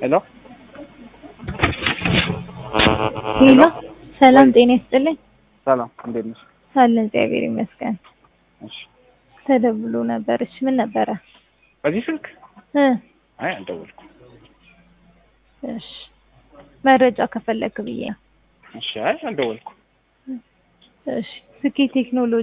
ሄሎ ሄሎ ሰላም ጤና ይስጥልኝ። ሰላም እንዴት ነሽ? አለን እግዚአብሔር ይመስገን። እሺ ተደውሎ ነበር። እሺ ምን ነበረ? በዚህ ስልክ እ አይ አልደወልኩም። እሺ መረጃ ከፈለክ ብዬ ነው። እሺ አይ አልደወልኩም። እሺ ስኬ ቴክኖሎጂ